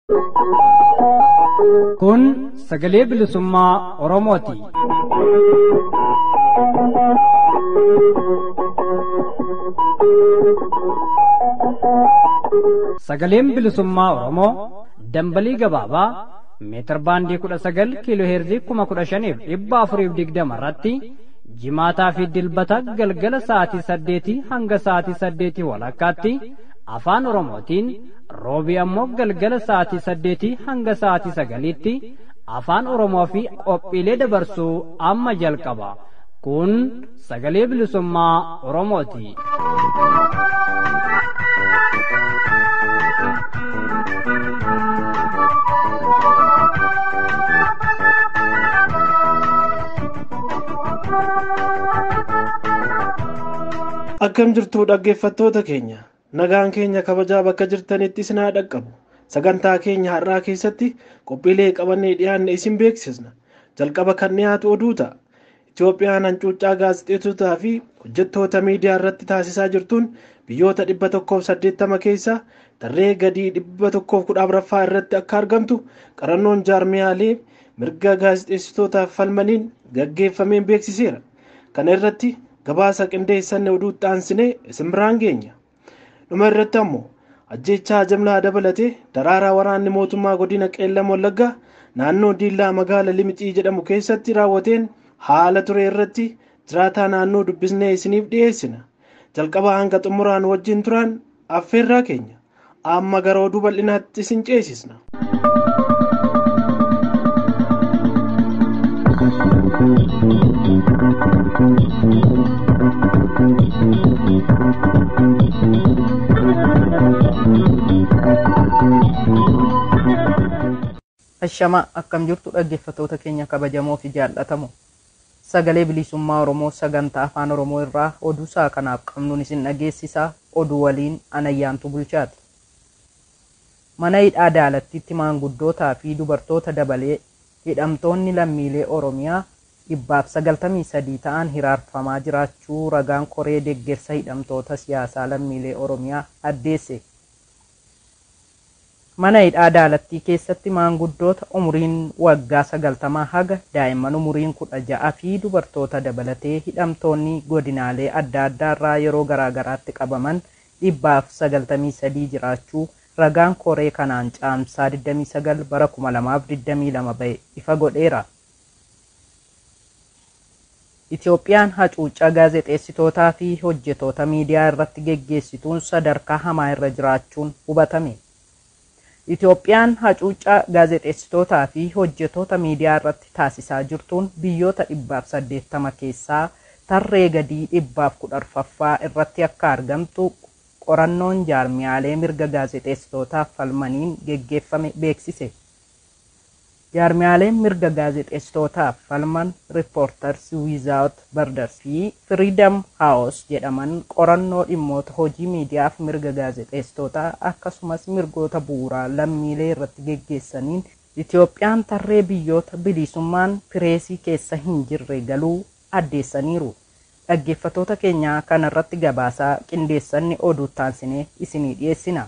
Kun sagalee bilisummaa Oromooti. Sagaleen bilisummaa Oromoo dambalii gabaabaa meetir baandii kudha sagal kiiloo heerzii kuma kudha shaniif dhibba afuriif digdama irratti jimaataa fi dilbata galgala sa'aatii saddeetii hanga sa'aatii saddeetii walakkaatti afaan oromootiin roobii ammoo galgala sa'aatii saddeetii hanga sa'aatii sagaliitti afaan oromoo fi qophiilee dabarsuu amma jalqaba kun sagalee bilisummaa oromooti. Akkam jirtu dhaggeeffattoota keenya nagaan keenya kabajaa bakka jirtanitti isin haa dhaqqabu sagantaa keenya har'aa keessatti qophiilee qabannee dhiyaanne isin beeksisna jalqaba kan dhiyaatu oduu ta'a Itoophiyaan hancuuccaa gaazexeessotaa fi hojjettoota miidiyaa irratti taasisaa jirtuun biyyoota dhibba tokkoof saddeettama keessaa tarree gadii dhibba tokkoof kudha afuraffaa irratti akka argamtu qarannoon jaarmiyaalee mirga gaazexeessitootaaf falmaniin gaggeeffameen beeksiseera kana irratti gabaasa qindeessanne oduutti aansine isin biraan geenya dhuma irratti ammoo ajjechaa jimlaa dabalatee daraaraa waraanni mootummaa godina qeellam wallaggaa naannoo diillaa magaala limixii jedhamu keessatti raawwateen haala ture irratti jiraataa naannoo dubbisnee isiniif dhiyeessina jalqaba hanga xumuraan wajjin turan affeerraa keenya amma gara oduu bal'inaatti isin ceesisna. Ashama akkam jirtu dhaggeeffattoota keenya kabajamoo fi jaallatamoo sagalee bilisummaa Oromoo sagantaa afaan Oromoo irraa oduu isaa kanaaf qabnuun isin dhageessisaa oduu waliin anayyaantu bulchaati. Mana hidhaa daalattiitti maanguddootaa fi dubartoota dabalee hidhamtoonni lammiilee Oromiyaa dhibbaaf sagaltamii sadii ta'an hiraarfamaa jiraachuu ragaan koree deeggarsa hidhamtoota siyaasaa lammiilee Oromiyaa addeesse. Mana hidhaa daalattii keessatti maanguddoota umuriin waggaa sagaltamaa haga daa'imman umuriin kudha ja'a fi dubartoota dabalatee hidhamtoonni godinaalee adda addaa irraa yeroo garaagaraatti qabaman dhibbaaf sagaltamii sadii jiraachuu ragaan koree kanaan caamsaa 29 bara 2022 ba'e ifa godheera. Itoophiyaan hacuuccaa gaazexeessitootaa fi hojjetoota miidiyaa irratti geggeessituun sadarkaa hamaa irra jiraachuun hubatame. Itoophiyaan hacuuccaa gaazexeessitootaa fi hojjetoota miidiyaa irratti taasisaa jirtuun biyyoota dhibbaaf saddeettama keessaa tarree gadii dhibbaaf kudha arfaffaa irratti akka argamtu qorannoon jaarmiyaalee mirga gaazexeessitootaaf falmaniin geggeeffame beeksise. Jaarmiyaaleen mirga gaazexeessitootaaf falman Reporters Without Borders fi Freedom House jedhaman qorannoo dhimmoota hojii miidiyaaf mirga gaazexeessitootaa akkasumas mirgoota bu'uuraa lammiilee irratti geggeessaniin Itoophiyaan tarree biyyoota bilisummaan pireesii keessa hin jirre galuu addeessaniiru. Dhaggeeffattoota keenyaa kanarratti gabaasaa qindeessanni oduu taansinee isinii dhiyeessina.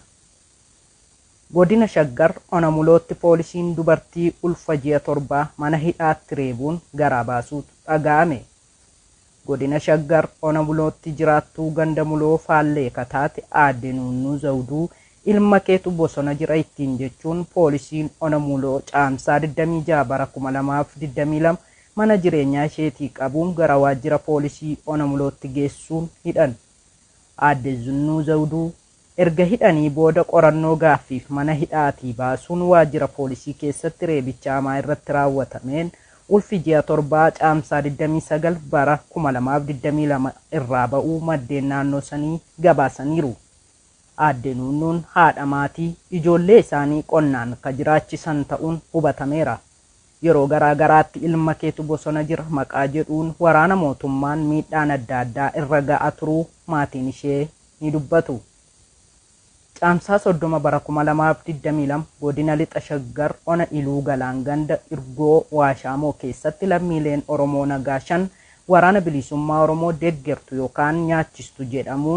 godina shaggar onamulootti poolisiin dubartii ulfa ji'a torbaa mana hidhaatti reebuun garaa baasuutu dhaga'ame. Godina shaggar onamulootti jiraattuu ganda muloo faallee kataate aadde nunnuu zawduu ilma keetu bosona jira ittiin jechuun poolisiin onamuloo caamsaa 26 bara 2022 mana jireenyaa isheetii qabuun gara waajjira poolisii onamulootti geessuun hidhan. Aadde Zunnuu Zawduu erga hidhanii booda qorannoo gaaffiif mana hidhaatii baasuun waajjira poolisii keessatti reebicha hamaa irratti raawwatameen ulfi ji'a torbaa caamsaa 29 bara 2022 irraa ba'uu maddeen naannoo sanii gabaasaniiru. Aadde Nuunnuun haadha maatii ijoollee isaanii qonnaan ka jiraachisan ta'uun hubatameera. Yeroo garaa garaatti ilma keetu bosona jira maqaa jedhuun waraana mootummaan miidhaan adda addaa irra ga'a turuu maatiin ishee ni dubbatu. Caamsaa soddoma bara 2022 godina lixa shaggar ona iluu galaan ganda irgoo waashaamoo keessatti lammiileen Oromoo nagaa shan waraana bilisummaa Oromoo deeggartu yookaan nyaachistu jedhamuun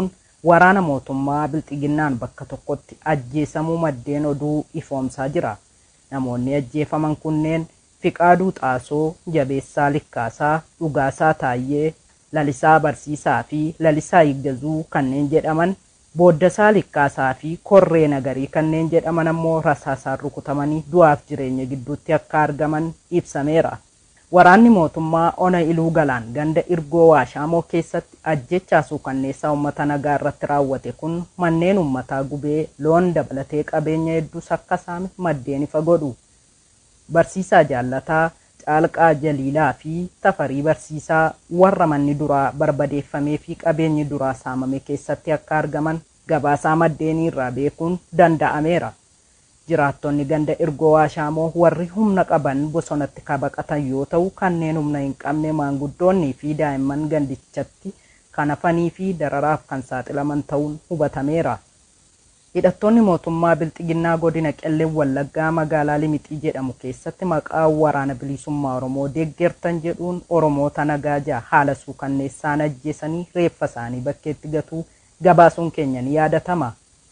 waraana mootummaa bilxiginnaan bakka tokkotti ajjeesamuu maddeen oduu ifoomsaa jira. Namoonni ajjeefaman kunneen Fiqaaduu Xaasoo, Jabeessaa Likkaasaa, Dhugaasaa Taayyee, Lalisaa Barsiisaa fi Lalisaa Higgazuu kanneen jedhaman Booddasaa Likkaasaa fi Korree Nagarii kanneen jedhaman ammoo rasaasaan rukutamanii du'aaf jireenya gidduutti akka argaman ibsameera. Waraanni mootummaa ona iluu galaan ganda irgoo waashaamoo keessatti ajjechaa suukanneessaa uummata nagaa irratti raawwate kun manneen uummataa gubee loon dabalatee qabeenya hedduus akka saame maddeen ifa godhu. Barsiisaa jaallataa Caalqaa Jaliilaa fi Tafarii Barsiisaa warra manni duraa barbadeeffamee fi qabeenyi duraa saamame keessatti akka argaman gabaasaa maddeenii irraa beekuun danda'ameera. Jiraattonni ganda irgoo waashaamoo warri humna qaban bosonatti kabaqatan yoo ta'u kanneen humna hin qabne maanguddoonnii fi daa'imman gandichatti kan hafanii fi dararaaf kan saaxilaman ta'uun hubatameera. Hidhattoonni mootummaa Bilxiginnaa godina Qellem Wallaggaa magaalaa Limixii jedhamu keessatti maqaa waraana bilisummaa Oromoo deeggertan jedhuun Oromoota nagaa ja'a haala suukanneessaan ajjeesanii reeffa isaanii bakkeetti gatuu gabaasuun keenya ni yaadatama.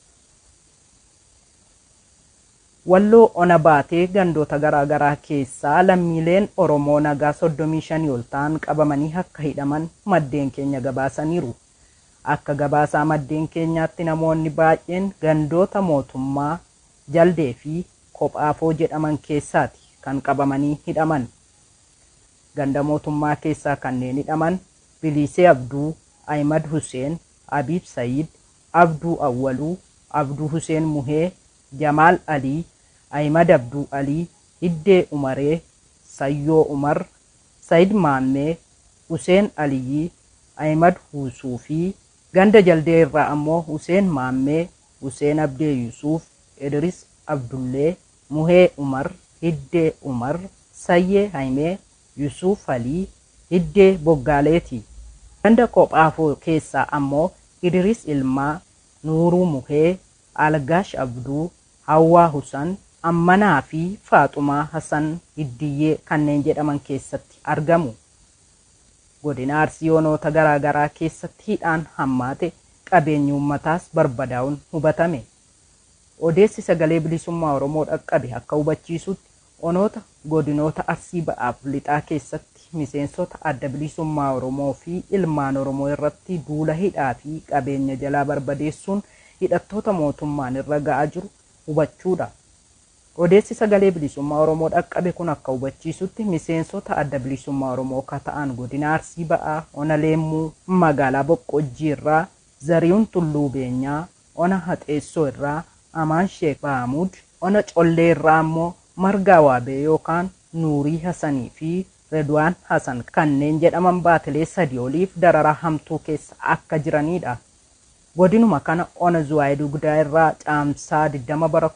Walloo ona baatee gandoota garaagaraa keessaa lammiileen Oromoo nagaa 35 ol ta'an qabamanii akka hidhaman maddeen keenya gabaasaniiru. Akka gabaasaa maddeen keenyaatti namoonni baay'een gandoota mootummaa jaldee fi kophaafoo jedhaman keessaati kan qabamanii hidhaman. Ganda mootummaa keessaa kanneen hidhaman Bilisee Abduu, Ahimad Huseen, Abiib Sayid, Abduu Awwaluu, Abduu Huseen Muhee, Jamaal Alii, Ahimad Abduu Alii, Hiddee Umaree, Sayyoo Umar, Sayid Maammee, Huseen Aliyyii, Ahimad Huusuu fi ganda jaldee irraa ammoo Huseen Maammee, Huseen Abdee Yusuuf, Idris Abdullee, Muhee Umar, Hiddee Umar, Sayyee Haimee, Yusuuf Alii, Hiddee Boggaaleeti. Ganda kophaafoo keessaa ammoo Idris Ilmaa, Nuuruu Muhee, Algaash Abduu, Hawwaa Husan, Ammanaa fi Faaxumaa Hasan Hiddiyyee kanneen jedhaman keessatti argamu. Godina Arsii Onoota garaagaraa keessatti hidhaan hammaate qabeenyi uummataas barbadaa'uun hubatame. Odeessi sagalee bilisummaa Oromoo dhaqqabe akka hubachiisutti onoota godinoota Arsii ba'aaf lixaa keessatti miseensota adda bilisummaa Oromoo fi ilmaan Oromoo irratti duula hidhaa fi qabeenya jalaa barbadeessuun hidhattoota mootummaan irra ga'aa jiru hubachuudha. Odeessi sagalee bilisummaa Oromoo dhaqqabe kun akka hubachiisutti miseensota adda bilisummaa Oromoo akka ta'an godina Arsii ba'aa ona Leemmuu magaalaa Boqqojjii irraa Zarihuun Tulluu Beenyaa ona Haxeessoo irraa Amaan Sheek Bahamuud ona Collee irraa ammoo Margaa Waabee yookaan Nuurii Hasanii fi Redwaan Hasan kanneen jedhaman baatilee sadii oliif dararaa hamtuu keessa akka jiranidha. Godinuma kana ona Zuwaayee Dugdaa irraa caamsaa 20 bara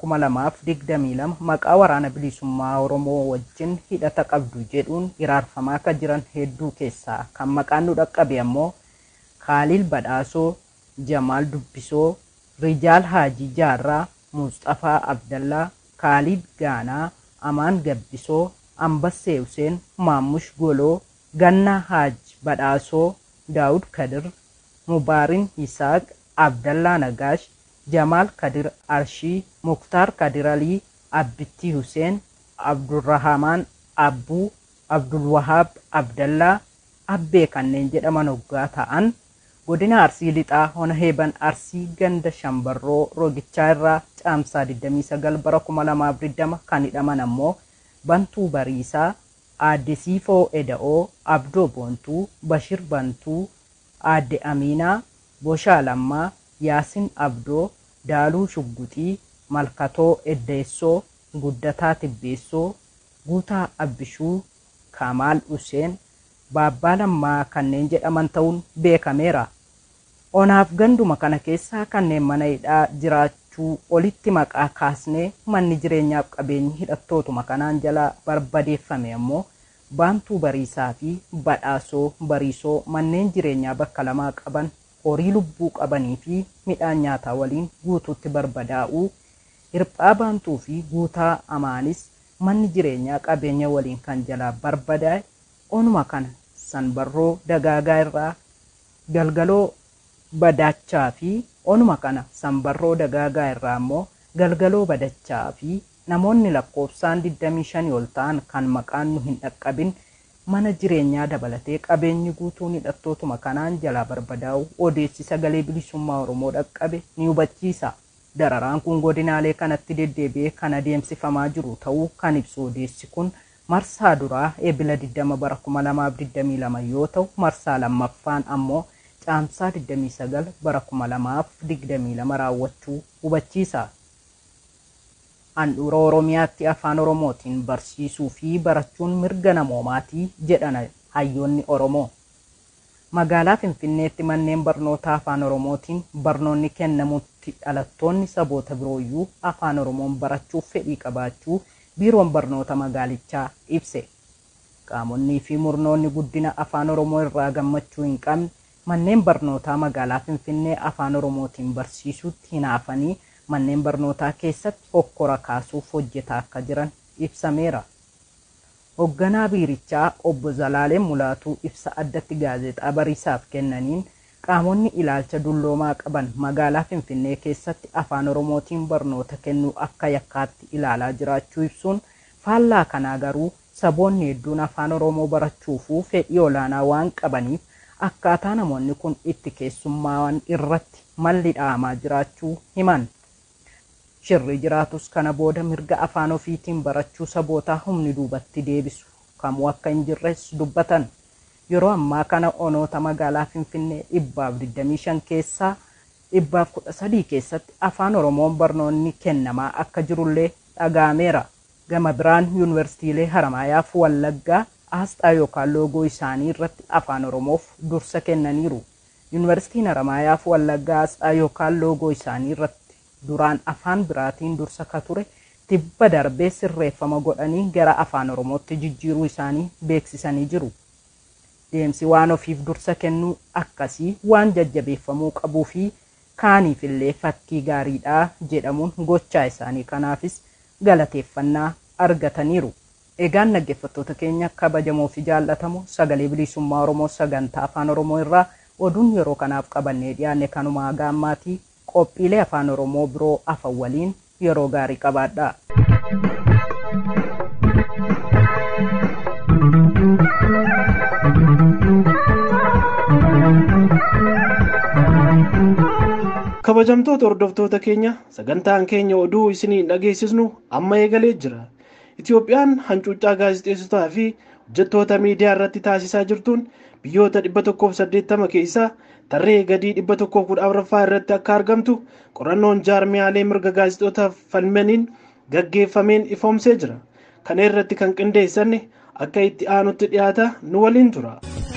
2022 maqaa waraana bilisummaa Oromoo wajjin hidhata qabdu jedhuun hiraarfamaa akka jiran hedduu keessaa kan maqaan nu dhaqqabe ammoo Kaaliil Badhaasoo, Jamaal Dubbisoo, Rijaal Haajii Jaarraa, Mustafaa Abdallaa, Kaalid Gaanaa, Amaan Gabbisoo, Ambassee Huseen, Maammush Goloo, Gannaa Haaj Badhaasoo, Daawud Kadir, Mubaarin Isaaq, Abdallaa Nagaash, Jamaal Kadir Arshii, Muktaar Kadir Alii, Abbittii Huseen, Abdurrahamaan Abbuu, Abdulwahaab Abdallaa, Abbee kanneen jedhaman hoggaa ta'an godina Arsii Lixaa Ona Heeban Arsii ganda Shambarroo Roogichaa irraa caamsaa 29 bara 2020 kan hidhaman ammoo Bantuu Bariisaa, Aadde Siifoo Eda'oo, Abdoo Boontuu, Bashir Bantuu, Aadde Aminaa, Boshaa Lammaa, Yaasin Abdoo, Daaluu Shugguxii, Malkatoo Eddeessoo, Guddataa Tibbeessoo, Guutaa Abbishuu, Kamaal Huseen, Baabbaa Lammaa kanneen jedhaman ta'uun beekameera. Onaaf ganduma kana keessaa kanneen mana hidhaa jiraachuu olitti maqaa kaasnee manni jireenyaaf qabeenyi hidhattootuma kanaan jala barbadeeffame ammoo baantuu bariisaa fi badhaasoo bariisoo manneen jireenyaa bakka lamaa qaban horii lubbuu qabanii fi midhaan nyaataa waliin guutuutti barbadaa'uu hirphaa baantuu fi guutaa amaanis manni jireenyaa qabeenya waliin kan jalaa barbadaa'e onuma kana sanbarroo dagaagaa irraa galgaloo badachaa fi onuma kana sanbarroo dagaagaa irraa immoo galgaloo badachaa fi namoonni lakkoofsaan 25 ol ta'an kan maqaan nu hin dhaqqabin mana jireenyaa dabalatee qabeenyi guutuun hidhattootuma kanaan jalaa barbadaa'u odeessi sagalee bilisummaa oromoo dhaqqabe ni hubachiisa. dararaan kun godinaalee kanatti deddeebi'ee kan adeemsifamaa jiru ta'uu kan ibsu odeessi kun marsaa duraa eebila 20 bara 2022 yoo ta'u marsaa lammaffaan ammoo caamsaa 29 bara 2022 raawwachuu hubachiisa. Handhuura Oromiyaatti afaan Oromootiin barsiisuu fi barachuun mirga namoomaatii jedhan hayyoonni Oromoo. Magaalaa Finfinneetti manneen barnootaa afaan Oromootiin barnoonni kennamutti dhalattoonni saboota birooyyuu afaan Oromoon barachuuf fedhii qabaachuu biiroon barnoota magaalichaa ibse. Qaamonnii fi murnoonni guddina afaan Oromoo irraa gammachuu hin qabne manneen barnootaa magaalaa Finfinnee afaan Oromootiin barsiisutti hinaafanii manneen barnootaa keessatti hokkora kaasuuf hojjetaa akka jiran ibsameera. Hoogganaa biirichaa obbo Zalaaleen Mulaatuu ibsa addatti gaazexaa bariisaaf kennaniin qaamonni ilaalcha dulloomaa qaban magaalaa Finfinnee keessatti afaan Oromootiin barnoota kennuu akka yakkaatti ilaalaa jiraachuu ibsuun faallaa kanaa garuu saboonni hedduun afaan Oromoo barachuufuu fedhii olaanaa waan qabaniif akkaataa namoonni kun itti keessummaa'an irratti malli dha'amaa jiraachuu himan. Shirri jiraatus kana booda mirga afaan ofiitiin barachuu sabootaa humni duubatti deebisu kamuu akka hin jirres dubbatan. Yeroo ammaa kana onoota magaalaa Finfinnee dhibbaaf 25 keessaa dhibbaaf 13 keessatti afaan Oromoon barnoonni kennamaa akka jirullee dhaga'ameera. Gama biraan yuunivarsiitiilee Haramaayaaf Wallaggaa aasxaa yookaan loogoo isaanii irratti afaan Oromoof dursa kennaniiru. Yuunivarsiitiin Haramaayaaf Wallaggaa aasxaa yookaan loogoo isaanii irratti duraan afaan biraatiin dursa ka ture tibba darbee sirreeffama godhanii gara afaan Oromootti jijjiiruu isaanii beeksisanii jiru. Deemsi waan ofiif dursa kennuu akkasii waan jajjabeeffamuu qabuu fi kaaniif illee fakkii gaariidha jedhamuun gochaa isaanii kanaafis galateeffannaa argataniiru. Egaan dhaggeeffattoota keenya kabajamoo fi jaallatamoo sagalee bilisummaa Oromoo sagantaa afaan Oromoo irraa oduun yeroo kanaaf qabannee dhiyaanne kanumaa gaammaatii qophiilee afaan Oromoo biroo afan waliin yeroo gaarii qabaadha. kabajamtoota hordoftoota keenya sagantaan keenya oduu isinii dhageessisnu amma eegalee jira itiyoophiyaan hancuuccaa gaazexeessotaa fi hojjettoota miidiyaa irratti taasisaa jirtuun biyyoota 180 keessaa tarree gadii 114ffaa irratti akka argamtu qorannoon jaarmiyaalee mirga gaazexootaaf falmaniin gaggeeffameen ifoomsee jira kana irratti kan qindeessanne akka itti aanutti dhiyaata nu waliin tura.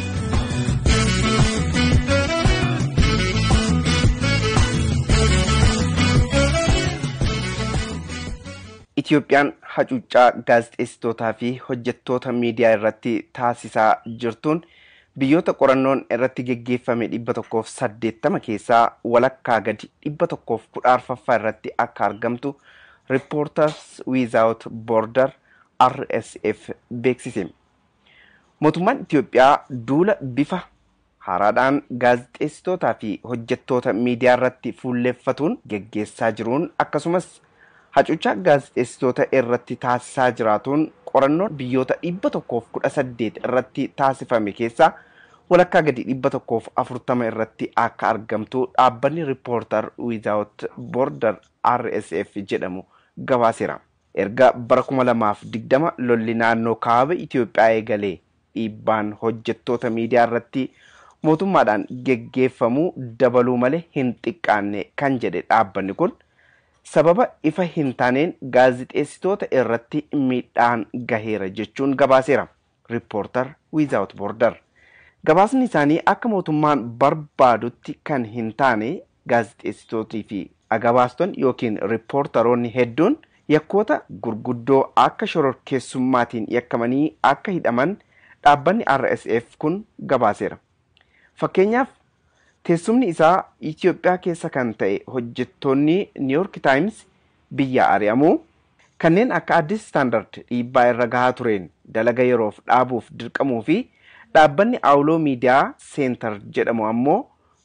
Itiyoophiyaan hacuuccaa gaazexeessitootaa fi hojjettoota miidiyaa irratti taasisaa jirtuun biyyoota qorannoon irratti geggeeffame dhibba tokkoof saddeettama keessaa walakkaa gadi dhibba tokkoof kudha arfaffaa irratti akka argamtu Reporters Without Border RSF beeksise. Mootummaan Itiyoophiyaa duula bifa haaraadhaan gaazexeessitootaa fi hojjettoota miidiyaa irratti fuulleeffatuun geggeessaa jiruun akkasumas hacuuccaa gaazexeessitoota irratti taasisaa jiraatuun qorannoon biyyoota dhibba tokkoof kudha saddeet irratti taasifame keessaa walakkaa gadi dhibba tokkoof afurtama irratti akka argamtu dhaabbanni riippoortar wiizaawut boordar rsf jedhamu gabaaseera. erga bara kuma lamaaf digdama lolli naannoo kaaba Itiyoophiyaa eegalee dhiibbaan hojjettoota miidiyaa irratti mootummaadhaan geggeeffamuu dabaluu malee hin xiqqaanne kan jedhe dhaabbanni kun sababa ifa hin taaneen gaazixeessitoota irratti miidhaan gaheera jechuun gabaaseera. Riippoortar Wiizaawut Boordar. Gabaasni isaanii akka mootummaan barbaadutti kan hin taane gaazixeessitootii fi agabaastonni yookiin riippoortaroonni hedduun yakkoota gurguddoo akka shororkeessummaatiin yakkamanii akka hidhaman dhaabbanni RSF kun gabaaseera. Fakkeenyaaf teessumni isaa Itiyoophiyaa keessa kan ta'e hojjettoonni New York Times biyya ari'amuu kanneen akka Addis Standard dhiibbaa irra gahaa tureen dalaga yeroof dhaabuuf dirqamuu fi dhaabbanni Awuloo Miidiyaa Seentar jedhamu ammoo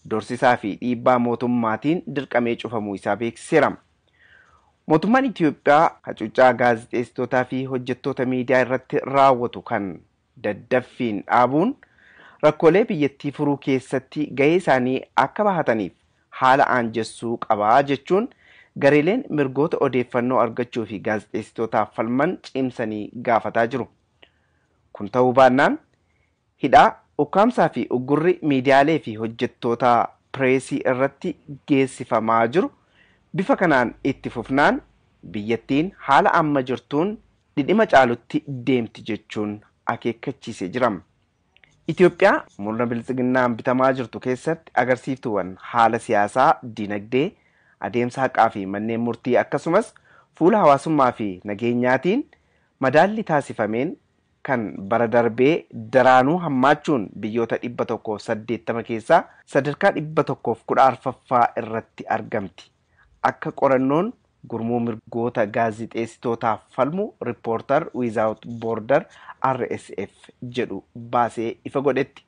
dorsisaa fi dhiibbaa mootummaatiin dirqamee cufamuu isaa beeksiseera. Mootummaan Itoophiyaa hacuuccaa gaazexeessitootaa fi hojjettoota miidiyaa irratti raawwatu kan daddaffiin dhaabuun rakkoolee biyyattii furuu keessatti gahee isaanii akka bahataniif haala aanjessuu qabaa jechuun gareeleen mirgoota odeeffannoo argachuu fi gaazexeessitootaaf falman cimsanii gaafataa jiru. Kun ta'uu baannaan hidhaa ukkaamsaa fi uggurri miidiyaalee fi hojjettoota pireesii irratti geessifamaa jiru bifa kanaan itti fufnaan biyyattiin haala amma jirtuun dhidhima caalutti deemti jechuun akeekkachiisee jira. Itoophiyaa murna biltsiginnaan bitamaa jirtu keessatti agarsiiftuuwwan haala siyaasaa, dinagdee, adeemsa haqaa fi manneen murtii akkasumas fuula hawaasummaa fi nageenyaatiin madaalli taasifameen kan bara darbee daraanuu hammaachuun biyyoota dhibba tokkoof saddeettama keessaa sadarkaa dhibba tokkoof kudha arfaffaa irratti argamti. Akka qorannoon gurmuu mirgoota gaazixeessitootaaf falmu riippoortar wiizaawut boordar RSF jedhu baasee ifa godhetti.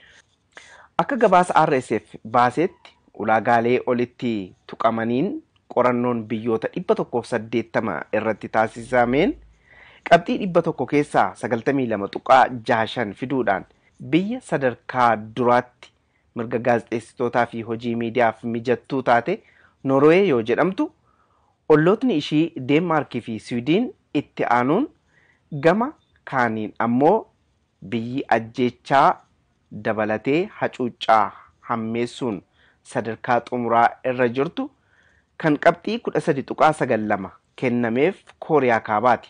Akka gabaasa RSF baaseetti ulaagaalee olitti tuqamaniin qorannoon biyyoota dhibba tokkoof saddeettama irratti taasisameen qabxii dhibba tokko keessaa sagaltamii lama tuqaa jaashan fiduudhaan biyya sadarkaa duraatti mirga gaazexeessitootaa fi hojii miidiyaaf mijattuu taate Noorwee yoo jedhamtu ollootni ishii Deenmaarkii fi Siwiidiin itti aanuun gama kaaniin ammoo biyyi ajjeechaa dabalatee hacuuccaa hammeessuun sadarkaa xumuraa irra jirtu kan qabxii kudha sadi tuqaa sagal lama kennameef kooriyaa kaabaati.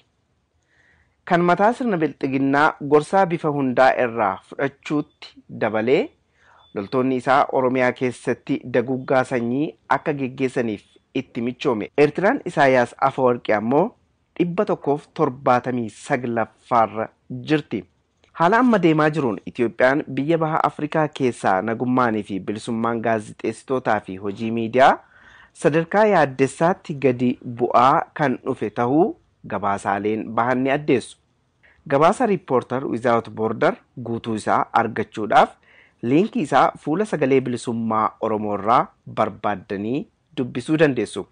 Kan mataa sirna bilxiginnaa gorsaa bifa hundaa irraa fudhachuutti dabalee loltoonni isaa Oromiyaa keessatti daguggaa sanyii akka geggeessaniif itti michoome. Eertiraan Isaayyaas Afawarqi ammoo dhibba tokkoof torbaatamii saglaffaarra jirti. Haala amma deemaa jiruun Itoophiyaan biyya baha Afrikaa keessaa nagummaanii fi bilisummaan gaazixeessitootaa fi hojii miidiyaa sadarkaa yaaddessaatti gadi bu'aa kan dhufe tahuu gabaasaaleen bahan ni addeessu. Gabaasa riippoortar wizaawut boordar guutuu isaa argachuudhaaf liinkii isaa fuula sagalee bilisummaa Oromoo irraa barbaaddanii dubbisuu dandeessu.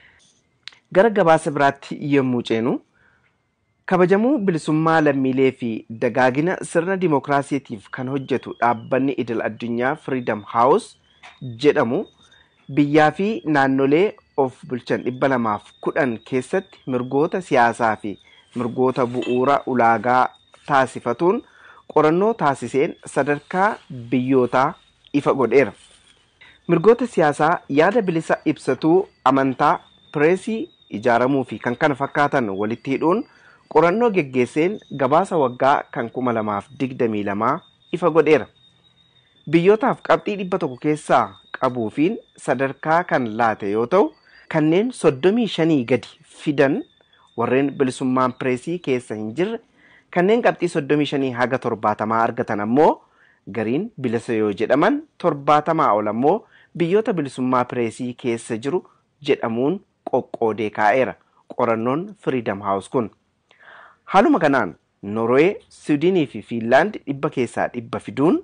Gara gabaasa biraatti yommuu ceenu kabajamuu bilisummaa lammiilee fi dagaagina sirna dimookiraasiitiif kan hojjetu dhaabbanni idil addunyaa Freedom House jedhamu biyyaa fi naannolee of bulchan dhibba lamaaf kudhan keessatti mirgoota siyaasaa fi mirgoota bu'uura ulaagaa taasifatuun qorannoo taasiseen sadarkaa biyyootaa ifa godheera. Mirgoota siyaasaa yaada bilisa ibsatuu amantaa pireesii ijaaramuu fi kan kana fakkaatan walitti hidhuun qorannoo geggeesseen gabaasa waggaa kan kuma lamaaf digdamii lamaa ifa godheera. Biyyootaaf qabxii dhibba tokko keessaa qabuufiin sadarkaa kan laate yoo ta'u kanneen soddomii shanii gadi fidan warreen bilisummaan pireesii keessa hin jirre kanneen qabxii soddomii shanii haga torbaatamaa argatan ammoo gariin bilisa yoo jedhaman torbaatamaa ol ammoo biyyoota bilisummaa pireesii keessa jiru jedhamuun qoqqoodee kaa'eera qorannoon Freedom House kun. Haaluma kanaan Norwee, Siwiidinii fi Fiinlaand dhibba keessaa dhibba fiduun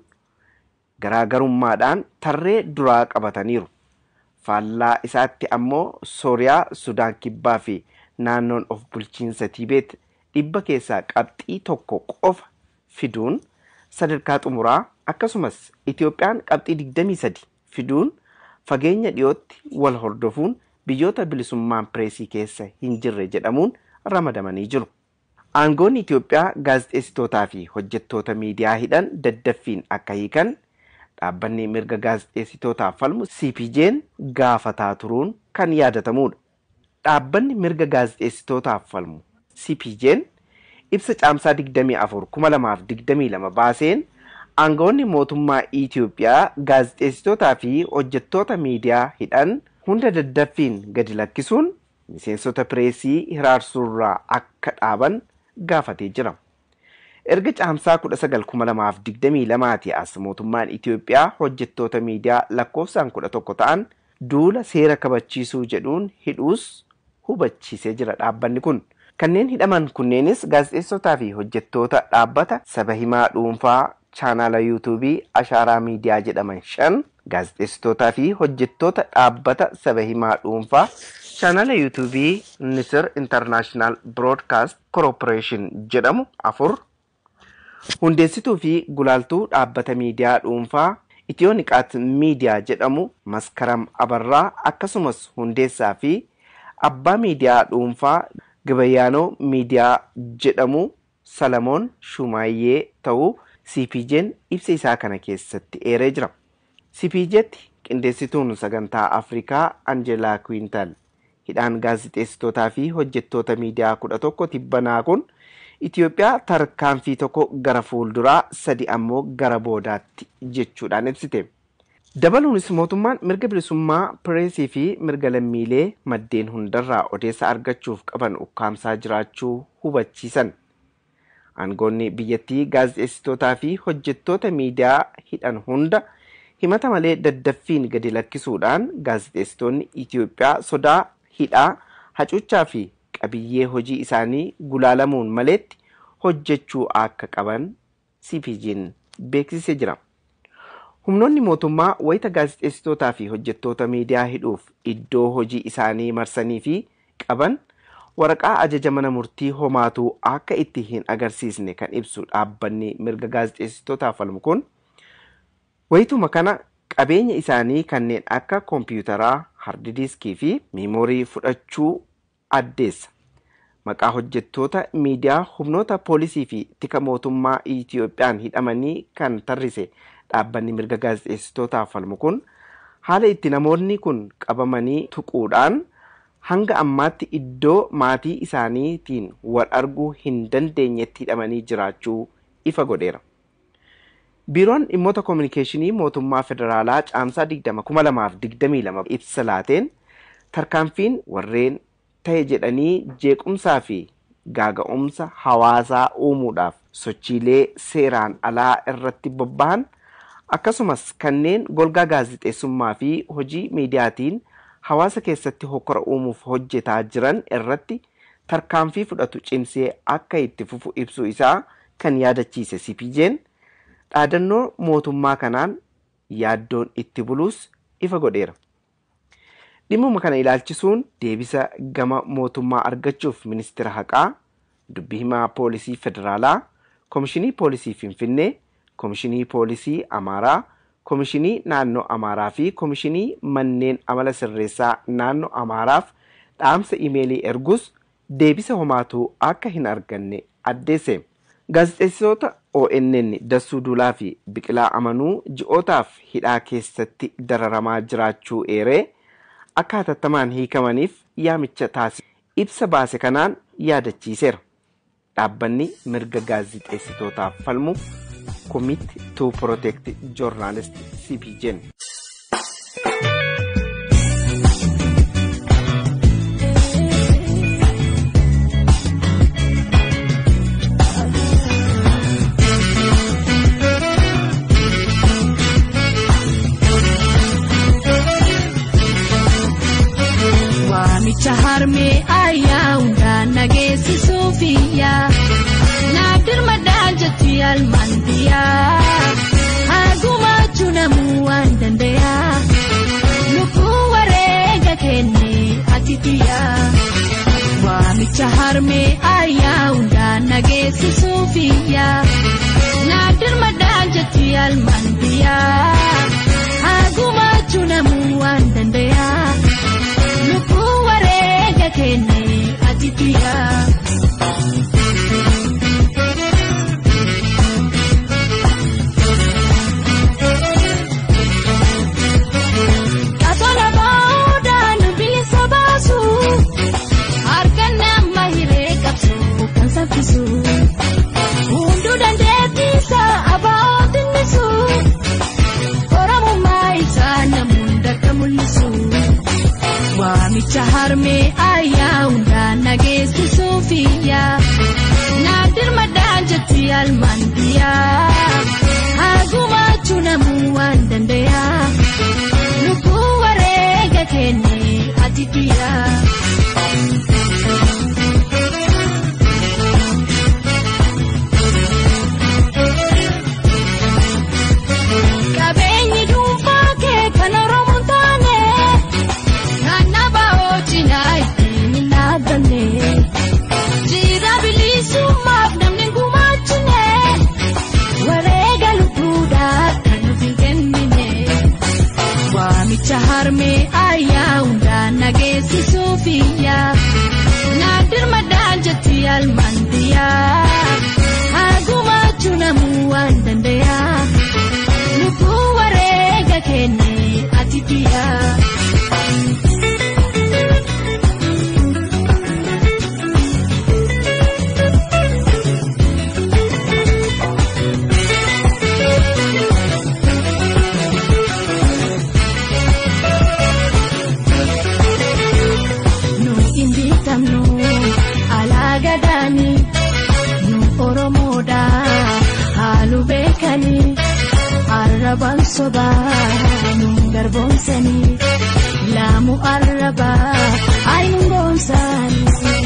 garaagarummaadhaan tarree duraa qabataniiru. Faallaa isaatti ammoo Sooriyaa, Sudaan Kibbaa fi naannoon of bulchiinsa Tiibeet dhibba keessaa qabxii tokko qofa fiduun sadarkaa xumuraa akkasumas Itoophiyaan qabxii 23 fiduun fageenya dhiyootti wal hordofuun biyyoota bilisummaan pireesii keessa hin jirre jedhamuun ramadamanii jiru. Aangoonni Itoophiyaa gaazexeessitootaa fi hojjettoota miidiyaa hidhan daddaffiin akka hiikan dhaabbanni mirga gaazexeessitootaaf falmu CPJ'n gaafataa turuun kan yaadatamudha. Dhaabbanni mirga gaazexeessitootaaf falmu CPJ'n ibsa caamsaa 24 2022 baaseen aangoonni mootummaa Itoophiyaa gaazexeessitootaa fi hojjettoota miidiyaa hidhan hunda daddaffiin gadi lakkisuun miseensota pireesii hiraarsuurraa akka dhaaban gaafatee jira. Erga caamsaa 19,2022 as mootummaan Itoophiyaa hojjettoota miidiyaa lakkoofsaan 11 ta'an duula seera kabachiisuu jedhuun hidhuus hubachiisee jira dhaabbanni kun. Kanneen hidhaman kunneenis gaazexeessotaa fi hojjettoota dhaabbata saba himaa dhuunfaa chaanaala yuutuubii ashaaraa miidiyaa jedhaman shan gaazexeessitootaa fi hojjettoota dhaabbata saba himaa dhuunfaa chaanala yuutuubii nisir intarnaashinaal biroodkaast korporeeshin jedhamu afur hundeessituu fi gulaaltuu dhaabbata miidiyaa dhuunfaa itiyoo niqaat miidiyaa jedhamu maskaram abarraa akkasumas hundeessaa fi abbaa miidiyaa dhuunfaa gabayyaanoo miidiyaa jedhamu salamoon shumaayyee ta'uu cpj'n ibsa isaa kana keessatti eeree jira cpj'tti qindeessituun sagantaa afrikaa anjelaa kwiintal hidhaan gaazixeessitootaa fi hojjettoota miidiyaa kudha tokko tibbanaa kun Itoophiyaa tarkaanfii tokko gara fuulduraa sadi ammoo gara boodaatti jechuudhaan ibsite. Dabaluunis mootummaan mirga bilisummaa pireesii fi mirga lammiilee maddeen hundarraa odeessa argachuuf qaban ukkaamsaa jiraachuu hubachiisan. Aangoonni biyyattii gaazexeessitootaa fi hojjettoota miidiyaa hidhan hunda himata malee daddaffiin gadi lakkisuudhaan gaazexeessitoonni Itoophiyaa sodaa hidhaa hacuuccaa fi qabiyyee hojii isaanii gulaalamuun maleetti hojjechuu akka qaban CPJ'n beeksisee jira. Humnoonni mootummaa wayita gaazexeessitootaa fi hojjettoota miidiyaa hidhuuf iddoo hojii isaanii marsanii fi qaban waraqaa ajaja mana murtii homaatuu akka itti hin agarsiisne kan ibsu dhaabbanni mirga gaazexeessitootaaf falmu kun wayituma kana qabeenya isaanii kanneen akka koompiyuutaraa, hardidiiskii fi miimoorii fudhachuu addeessa. Maqaa hojjettoota miidiyaa humnoota poolisii fi tika mootummaa Itiyoophiyaan hidhamanii kan tarrise dhaabbanni mirga gaazexeessitootaaf falmu kun haala itti namoonni kun qabamanii tuquudhaan hanga ammaatti iddoo maatii isaaniitiin wal arguu hin dandeenyetti hidhamanii jiraachuu ifa godheera. Biiroon dhimmoota koominikeeshinii mootummaa federaalaa caamsaa 2022 ibsa laateen tarkaanfiin warreen ta'e jedhanii jeequmsaa fi gaaga'umsa hawaasaa uumuudhaaf sochiilee seeraan alaa irratti bobba'an akkasumas kanneen golgaa gaazexeessummaa fi hojii miidiyaatiin hawaasa keessatti hokkora uumuuf hojjetaa jiran irratti tarkaanfii fudhatu cimsee akka itti fufu ibsuu isaa kan yaadachiise CPJ'n dhaadannoo mootummaa kanaan yaaddoon itti buluus ifa godheera. Dhimmuma kana ilaalchisuun deebisa gama mootummaa argachuuf ministeera haqaa, dubbii himaa poolisii federaalaa, komishinii poolisii Finfinnee, komishinii poolisii Amaaraa, komishinii naannoo Amaaraa fi komishinii manneen amala sirreessaa naannoo Amaaraaf dhaamsa imeelii ergus deebisa homaatuu akka hin arganne addeesse. Gaazexeessitoota ONN Dassuu Duulaa fi Biqilaa Amanuu ji'ootaaf hidhaa keessatti dararamaa jiraachuu eeree akka hatattamaan hiikamaniif yaamicha taasise ibsa baase kanaan yaadachiiseera. Dhaabbanni mirga gaazexeessitootaaf falmu Commit to Protect Journalist CPJ'n. Waamicha harmee ayyaa hundaan nageessisuufiyyaa naaf dirmadhaan jettu yaalmaan biyyaa hagumaachuu namuu waan dandayaa lubbuu wareega kennee ati biyyaa waamicha harmee ayyaa hundaan nageessisuufiyyaa naaf dirmadhaan jettu yaalmaan biyyaa hagumaachuu namuu waan dandayaa. Lubbuu wareega kennee ati biyyaa. Kasola boodaan bilisa baasu harkaan nama hiree qabsu kan saffisu hunduu dandeettiisa abaa'oo tinnisu oromummaa isaa namuun dakka mul'isu. Waamicha harmee ayyaa hundaan nageessisuufiyyaa naaf dirmadhaan jettu yaalmaan biyyaa hagumaachuu namuu waan dandayaa lubbuu wareega kennee ati biyyaa. Qabeenyi dhuunfaa kee falmantiyaa hagumaachuu namuu waan dandayaa lubbuu wareega kenne ati biyyaa. nu injitamnu alaagadaani nu oromoodha haalu beekani arraban sobaa nu garboomsani laamu arrabaa ayingoomsani.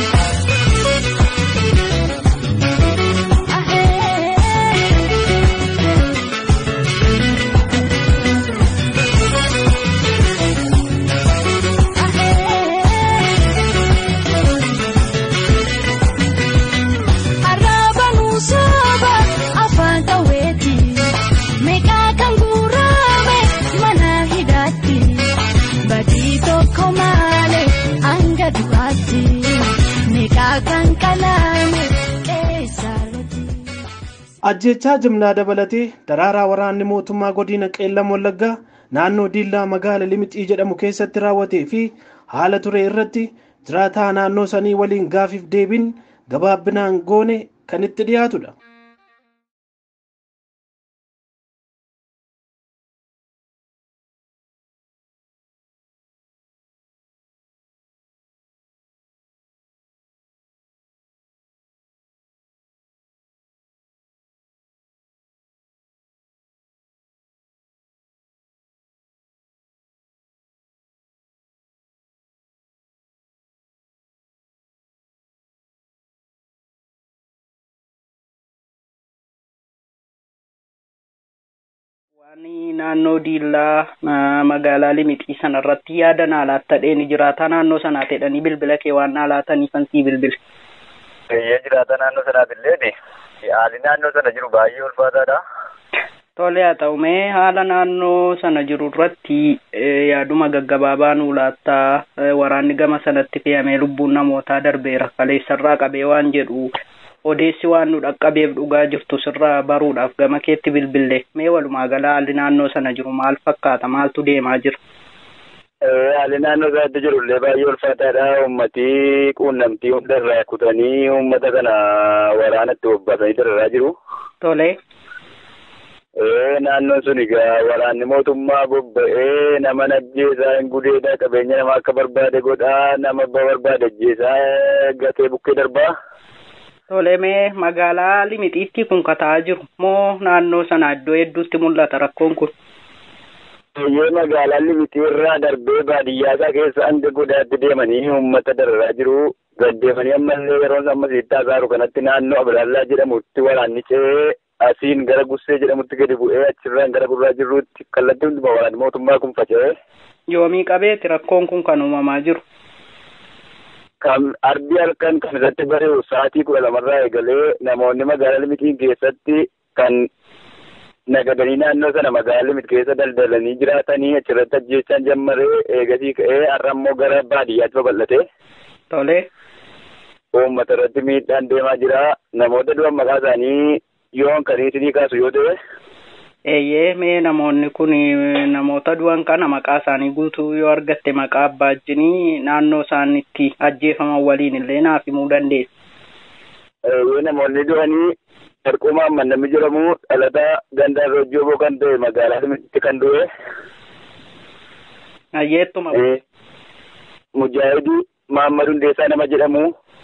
Arrabanuu sooba afaan qawweeti meeqaa kan guurame mana hidhaatti badii tokko malee hanga du'aatti meeqaa kan qalame qeessaarratti. ajjechaa jimlaa dabalatee daraaraa waraanni mootummaa godina qeellam wallaggaa naannoo diillaa magaala limixii jedhamu keessatti raawwatee fi haala ture irratti jiraataa naannoo sanii waliin gaafiif deebiin gabaabbinaan goone kan itti dhiyaatudha. Waan naannoo diillaa ah, magaalaa limixii sanarratti yaada naa laattadheen jiraataa naannoo sanaa jedhanii bilbila kee waan naa laataniifan sii bilbile. Biyya jiraata naannoo sanaatiillee haalli naannoo sana jiru baay'ee ulfaataadha. Tole haa ta'u mee haala naannoo sana jiru irratti eh, yaaduma gaggabaabaa nuu laattaa eh, waraanni gama sanatti fe'amee lubbuun namootaa darbeera kaleessarraa qabee waan jedhu odeessi waan nu dhaqqabeef dhugaa jirtu sirraa baruudhaaf gama keetti bilbille mee walumaa gala haalli naannoo sana jiru maal fakkaata maaltu deemaa jira. Eh, Haalli naannoo sanatti jirullee baay'ee ulfaataadha. Uummatii quunnamtii hunda irraa kutanii uummata kana waraanatti bobbaasanii dararaa jiru. Tole Eh, Naannoon sun egaa waraanni mootummaa bobba'ee nama ajjeesaa hin gudeedha qabeenya nama akka barbaade godhaa nama abbaa barbaade ajjeesaa gatee bukkee darbaa. tole mee magaalaa limixiitti kun kataa jiru moo naannoo sana iddoo hedduutti mul'ata rakkoon kun. Biyyee magaalaan limitii irraa darbee baadiyyaa isaa keessa hanga godaatti deemanii uummata dararaa jiru. Gaddeemanii ammallee yeroo ammas itti hasaaru kanatti naannoo Abilaallaa jedhamutti waraanni ce'ee asiin gara Gussee jedhamutti gadi bu'ee achirraan gara Gurraa jirruutti kallattii hundumaa waraanni mootummaa kun faca'ee Yoomii qabeeti rakkoon kun kan uumamaa jiru. kan arbii halkan kan irratti bari'u sa'aatii kudha lamarraa eegalee namoonni magaalaa limitiin keessatti kan nagadanii naannoo sana magaalaa limit keessa daldalanii jiraatanii achirratti ajjeechaan jammaree eegasii ka'ee har'a immoo gara baadiyyaatti babal'ate. Tole uummata irratti miidhaan deemaa jira namoota du'an maqaa isaanii yoon kan isinii kaasu yoo ta'e eeyyee mee namoonni kun namoota du'an kana maqaa isaanii guutuu yoo argatte maqaa abbaa ajjinii naannoo isaan itti ajjeefaman waliin illee naaf himuu dandeessa. yoo namoonni du'anii Darqumaa Mannamni jedhamu dhalataa gandaan Rojjooboo kan ta'e magaalaa Limixitti kan du'e Ayyeettuma eh, Mujaahidii Mahammad Hundeessaa nama jedhamu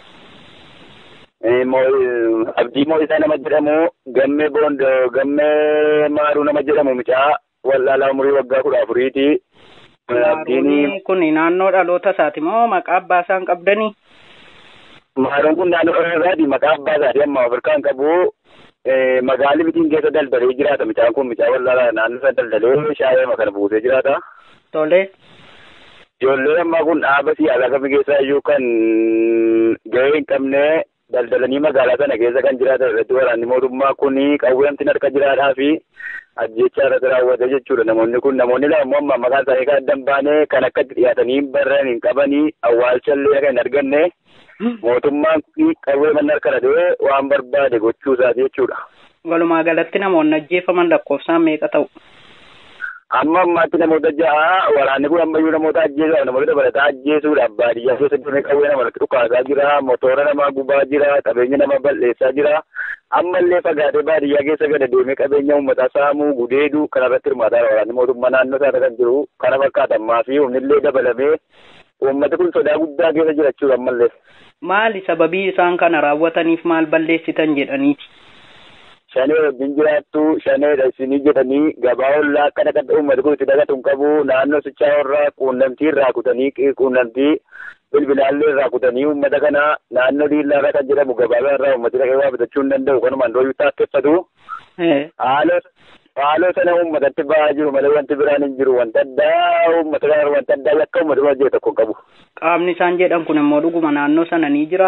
eh, Mo- Abdii Moo'isaa nama jedhamu Gammee Boond Gammee Maaruu nama jedhamu mucaa wallaalaa umurii waggaa kudha afuriiti. Eh, Abdiin Maaruun kun naannoo dhaloota isaati moo maqaa abbaa isaan qabdanii? Maaruun kun naannoo Oromiyaati maqaa abbaa isaatii amma Afrikaan qabu magaalaa Limixiin keessa daldalee jiraata mucaan kun mucaa wallaalaa naannoo isaa daldalee shaayee kana buusee jiraata. Tole Ijoolleen ammaa kun dhaaba siyaasaa kamii keessaa iyyuu kan gahee hin qabne daldalanii magaalaa sana keessa kan jiraatan irratti waraanni mootummaa kun qawweemtiin harka jiraadhaa fi ajjechaa irratti raawwate jechuudha namoonni kun namoonni lama immoo maqaan isaanii kan adda hin baane kan akkatti dhiyaatanii hin barran hin qabanii awwaalchallee kan hin arganne mootummaan kun qawwee manni harka dhadhee waan barbaade gochuu isaati jechuudha. Walumaa galatti namoonni ajjeefaman lakkoofsaan meeqa ta'u? Amma ammaatti namoota ja'a waraanni kun ammayyuu namoota ajjeesuudhaaf namoota dabalataa ajjeesuudhaaf baadiyyaa keessa deemee qawwee namarratti dhukaasaa jira motoora namaa gubaa jira qabeenya nama balleessaa jira ammallee fagaatee baadiyyaa keessa gada deemee qabeenya uummataa saamuu gudeeduu kanarratti hirmaataa waraanni mootummaa naannoo isaarra kan jiru kana fakkaatammaa fi humnillee dabalamee uummati kun sodaa guddaa keessa jirachuudha ammallee. Maali sababii isaan kana raawwataniif maal balleessitan jedhaniiti? shanee wajjin jiraattu shaneedha isinii jedhanii gabaa ollaa akkana kan uummati kun itti dagatu hin qabu naannoo sichaa irraa quunnamtii irraa kutanii quunnamtii bilbilaallee irraa kutanii uummata kana naannoo diillaa irra kan jedhamu gabaa irraa uummati dhaqee waa bitachuu hin danda'u kanumaan dooyyuu taakkeffatu. Haaloo sana uummatatti ba'aa jiru malee wanti biraan hin jiru wanta addaa uummata kana wanta addaa yakka uummata hojii tokko hin qabu. Qaamni isaan jedhan kun immoo dhuguma naannoo sana ni jira.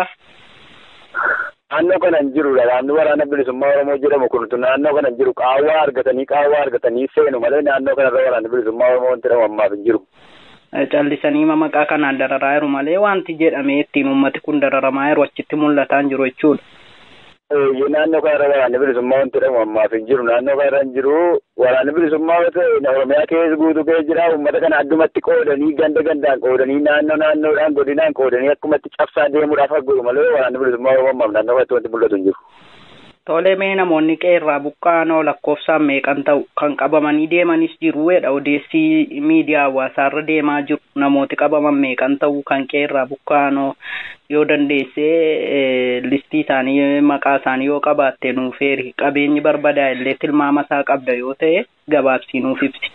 naannoo kana hin jirudha qaamni waraana bilisummaa oromoo jedhamu kun naannoo kana hin jiru qaawwaa argatanii qaawwaa argatanii seenu malee naannoo kanarra waraana bilisummaa oromoo wanti jedhamu ammaaf hin jiru. Callisanii maqaa kanaan dararaa jiru malee wanti jedhamee ittiin uummati kun dararamaa jiru achitti mul'ataa hin jiru jechuudha. Naannoo kanarra waraanni bilisummaa wanti jedhamu ammaaf hin jiru naannoo kanarra hin jiru waraanni bilisummaa oromiyaa keessa guutuu keessa jira uummata kana addumatti qoodanii ganda gandaan qoodanii naannoo naannoodhaan godinaan qoodanii akkumatti cabsaa deemuudhaaf godhu malee waraanni bilisummaa oromoo ammaaf naannoo kanatti wanti mul'atu hin jiru. Tolee mee namoonni qeerraa buqqaanoo lakkoofsaan meeqan ta'u kan qabamanii deemanis jiru jedha odeessi miidiyaa hawaasaarra deemaa jiru namooti qabaman meeqan ta'u kan qeerraa buqqaanoo yoo dandeessee listii isaanii maqaa isaanii yoo qabaatte nuuf eeri qabeenyi barbadaa illee tilmaama isaa qabda yoo ta'e gabaabsii nuuf ibsi.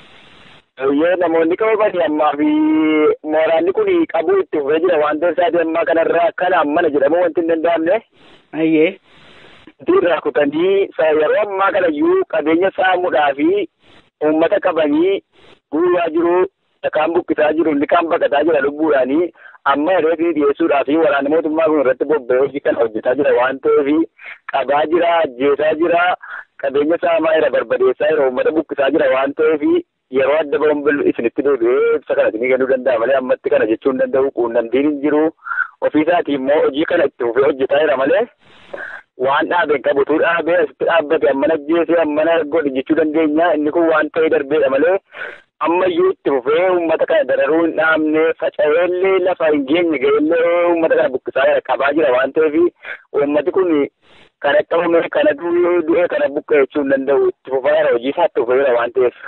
Yoo namoonni qabamanii ammaa fi mooraanni kun qabuu itti fufee jira waan ta'eef ammaa kanarraa akkana ammana jedhamu wanti hin danda'amne. Ayyee. irraa kutanii yeroo ammaa kana iyyuu qabeenya saamuudhaa fi uummata qabanii guuraa jiru kaan buqqisaa jiru inni kaan baqataa jira lubbuudhaanii amma reetii dhiyeessuudhaa fi waraanni mootummaa kun irratti bobba'ee hojii kana hojjetaa jira waan ta'eef qabaa jira ajjeesaa jira qabeenya saamaa jira barbadeessaa jira uummata buqqisaa jira waan ta'eef yeroo adda ba'uun isinitti deebi'ee ibsa kana isinii kennuu danda'a malee ammatti kana jechuu hin danda'u quunnamtiin hin jiru ofiisaatii immoo hojii kana itti fufee hojjetaa jira malee waan dhaabeen qabutu dhaabee asitti dhaabbate ammana ajjeesee ammana godhe jechuu dandeenya inni kun waan ta'ee darbeedha malee ammayyuu itti fufee uummata kana dararuu hin dhaabne faca'eellee lafa hin geenye ga'ellee uummata kana buqqisaa jira qabaa jira waan ta'eef uummati kun kana qabame kana du'ee kana buqqee jechuu hin danda'u itti fufaa jira hojii isaa itti fufee jira waan ta'eef.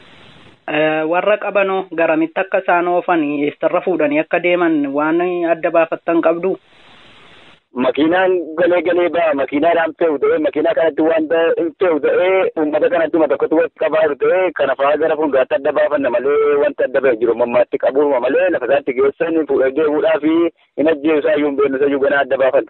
warra qabanoo garamitti akka isaan oofan eessarra fuudhanii akka deeman waan adda baafattan qabdu. makiinaan galee galee ba'a makiinaadhaan fe'u ta'ee makiinaa kanatti wanta hin fe'u ta'ee uummata kanatti ma tokkotti walitti qabaa ta'ee kana fa'aa gara fuulduraatti adda baafanna malee wanta adda ba'e jiru mammaatti qabuuma malee lafa isaatti geessan fuudhee deemuudhaa fi hin ajjeesaa iyyuu hin beeknu isayyuu ganaa adda baafanna.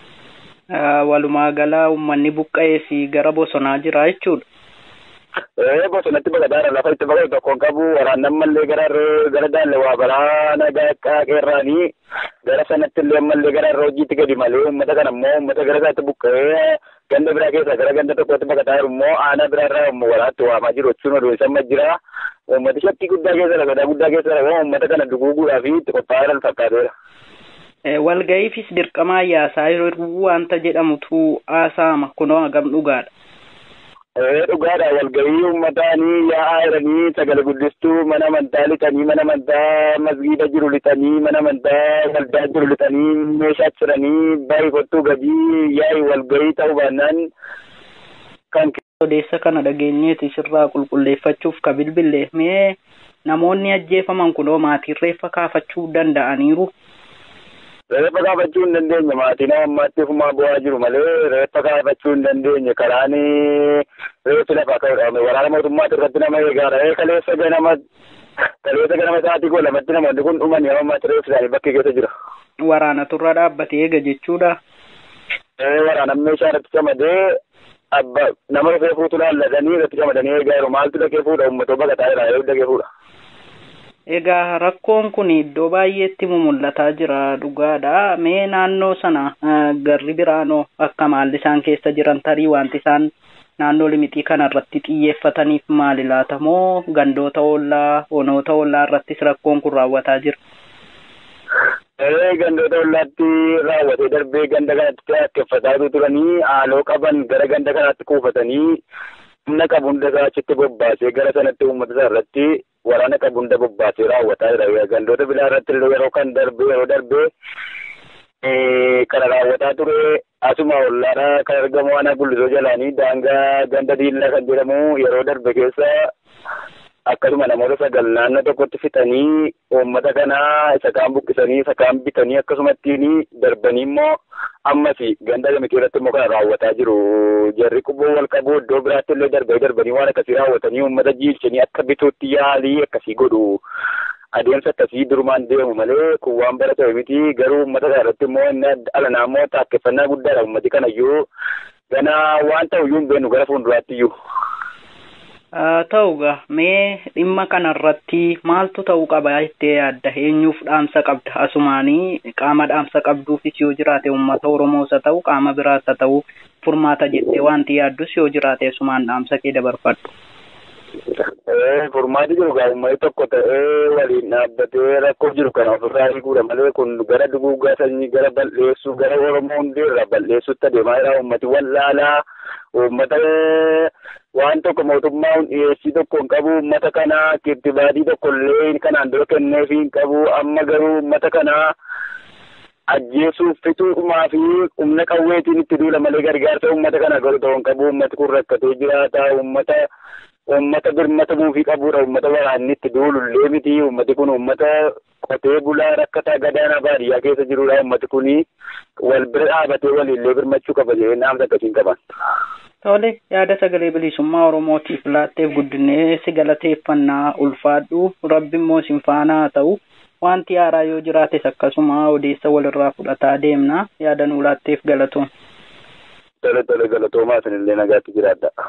Walumaa gala uummanni buqqa'ees gara bosonaa jira jechuudha. ee bosonatti baqataadha lafa itti baqatu tokkoon qabu waraannan ammallee gara gara daalle waa baraana qeerraanii gara sanatti illee ammallee gara irra hojiitti gadi malee uummata kana immoo uummata gara isaatti buqqa'ee ganda biraa keessa gara ganda tokkotti baqataa jiru immoo aanaa biraa irraa immoo waraatti waamaa jiru jechuun oduu isa jira uummati shakkii guddaa keessa dha sodaa guddaa keessa dha uummata kana duguuguudhaa fi itti qophaa'aa jiran fakkaateera. Walga'iifis dirqama yaasaa yeroo wanta jedhamutu haasaama kunoo hagam dhugaadha. dhugaadha walgahii uummataanii yaa'aa jiranii sagalee guddistuu mana amantaa lixanii mana amantaa masgiida jiru lixanii mana amantaa waldaa jiru lixanii meeshaa jiranii baay'ee kottuu gadii yaa'i walgahii ta'uu baannaan kan odeessa kana dhageenyeeti sirraa qulqulleeffachuuf ka bilbille mee namoonni ajjeefaman kunoo maatiin reeffa kaafachuu danda'aniiru. reeffa kaafachuu hin dandeenye maatiin ammaatti ofumaa bu'aa jiru malee reeffa kaafachuu hin dandeenye karaan reeffi lafaa ka'uudhaame waraana mootummaati irratti nama eegaa ra'ee kaleessa ganama kaleessa ganama sa'aatii koo lamatti namoonni kun dhumanii ammaatti reeffi isaanii bakkee keessa jira. Waraana turra dhaabbatee eega jechuudha. Ee waraana meeshaa irratti camadee abba nama dhufee fuutu laallatanii irratti camadanii eegaa jiru maaltu dhaqee fuudha uummatoo baqataa jira yoo dhaqee fuudha. Egaa rakkoon kun iddoo baay'eetti mul'ataa jira dhugaadha. Mee naannoo sana garri biraanoo akka maalli isaan keessa jiran tarii wanti isaan naannoo limixii kana irratti xiyyeeffataniif maali laata moo gandoota ollaa onoota ollaa irrattis rakkoon kun raawwataa jira? gandoota ollaatti raawwatee darbee ganda kanatti akkeffataa turanii haaloo qaban gara ganda kanaatti kuufatanii humna qabu hunda isaa achitti bobbaasee gara sanatti uummata isaa irratti waraana qabu hunda bobbaasee raawwataa jira. Gandoota biraa irratti yeroo kan darbe yeroo darbe kana raawwataa ture asuma ollaadha kan argamu ana gullisoo jalaanii daangaa ganda diillaa kan jedhamu yeroo darbe keessa akkasuma namoota sagal naannoo tokkotti fixanii uummata kanaa isa kaan buqqisanii isa kaan bitanii akkasumattiin darbanii immoo ammas ganda gamikee irratti immoo kana raawwataa jiru. Jarri quboo wal qabu iddoo biraatti illee darbanii darbanii waan akkasii raawwatanii uummata jiilchanii akka bituutti yaalii akkasii godhu. Adeemsa akkasii durumaan deemu malee kun waan baratame miti garuu uummata kana irratti immoo inni alanaa immoo taakkeffannaa guddaadha uummati kanayyuu gana waan ta'uyyuu hin beeknu gara fuulduraatti iyyuu. ta'uga mee dhimma kanarratti maaltu ta'uu qaba jettee yaadda eenyuuf dhaamsa qabda asumaanii qaama dhaamsa qabduufis yoo jiraate uummata oromoos haa ta'u qaama biraas haa ta'u furmaata jettee wanti yaaddus yoo jiraate asumaan dhaamsa kee dabarfadhu. Furmaati jiru gaa uummanni tokko ta'ee waliin dhaabbatee rakkoo jiru kana ofirraa hiikuudha malee kun gara duguugaa sanyii gara balleessuu gara oromoo hundeerra balleessuutti adeemaa jira uummati wallaalaa uummata waan tokko mootummaan dhiyeessii tokko hin qabu uummata kana kirtibaadii tokko illee kanaan dura kenneefii hin qabu amma garuu uummata kana ajjeesuuf fixuudhumaa fi humna qawweetiin itti duula malee gargaarsa uummata kana godhu ta'uu hin qabu uummati kun rakkatee jiraata uummata uummata birmata buufii qabuudha uummata waraanni itti duulullee miti uummati kun uummata qotee bulaa rakkataa gadaanaa baadiyyaa keessa jirudha uummati kun wal bira dhaabatee waliillee birmachuu qaba jedhee dhaamsa akkasiin qaban. Tole yaada sagalee bilisummaa Oromootiif laatteef guddinee si galateeffannaa ulfaadhu rabbi immoo sin faana haa ta'u wanti haaraa yoo jiraates akkasuma odeessa walirraa fudhataa deemna yaada nuu laatteef galatoom. Tole tole galatoomaa isinillee nagaatti jiraadha.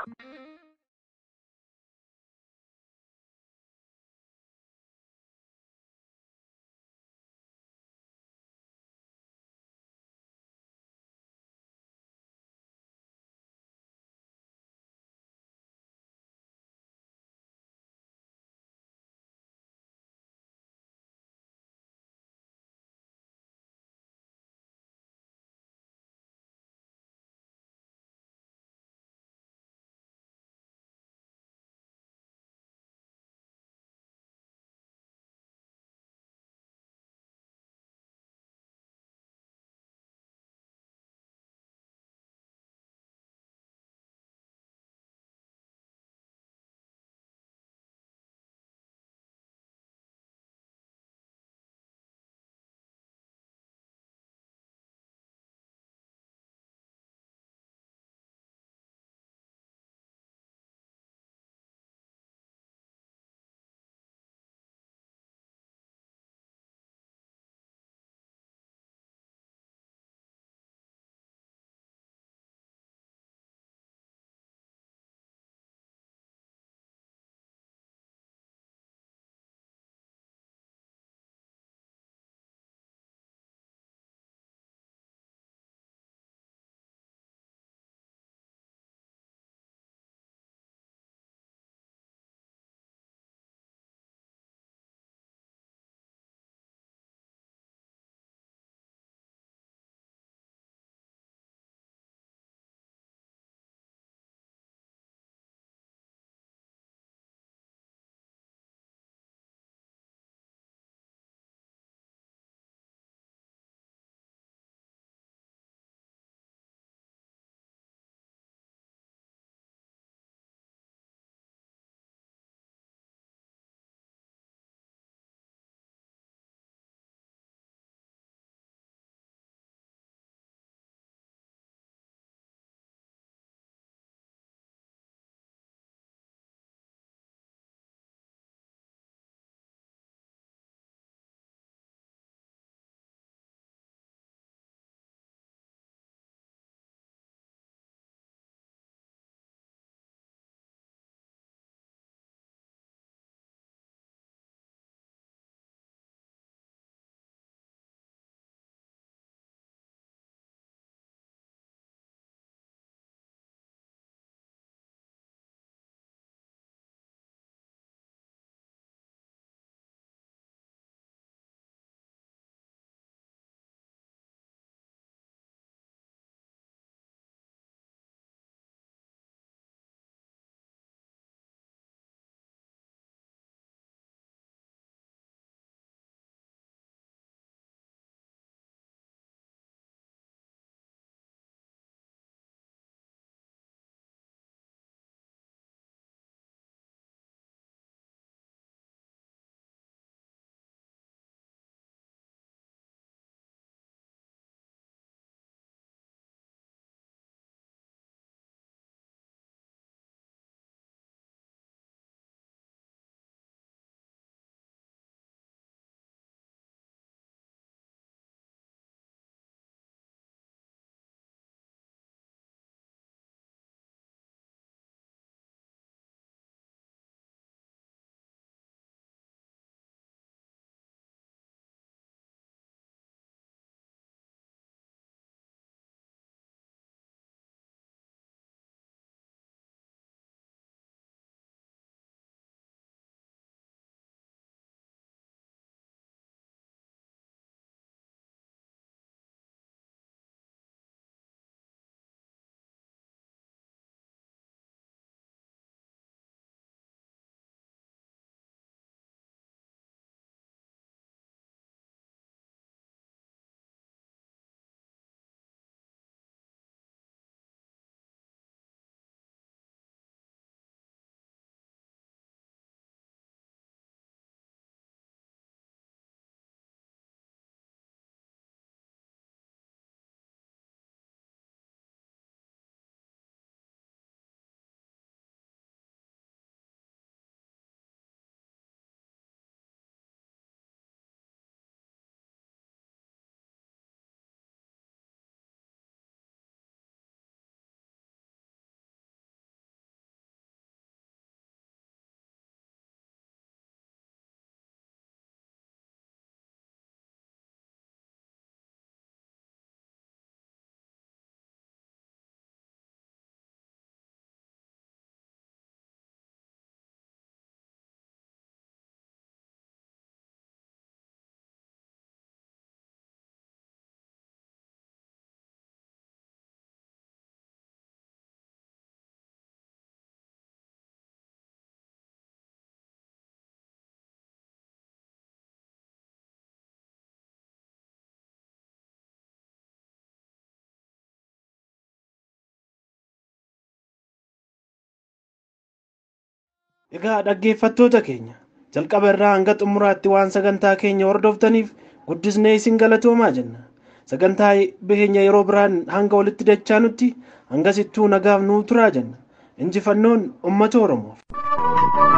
Egaa dhaggeeffattoota keenya jalqaba irraa hanga xumuraatti waan sagantaa keenya hordoftaniif guddisnee isin galatoomaa jenna. Sagantaa keenya yeroo biraan hanga walitti dachaanutti hangasittuu nagaaf nuu turaa jenna. Injifannoon uummata Oromoof.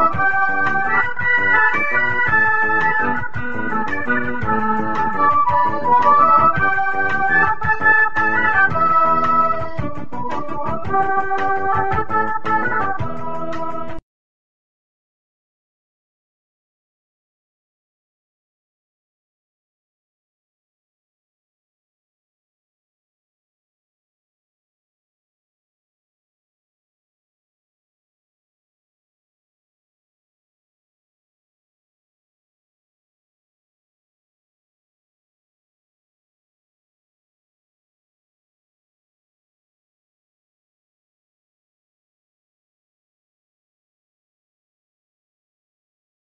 Thank you.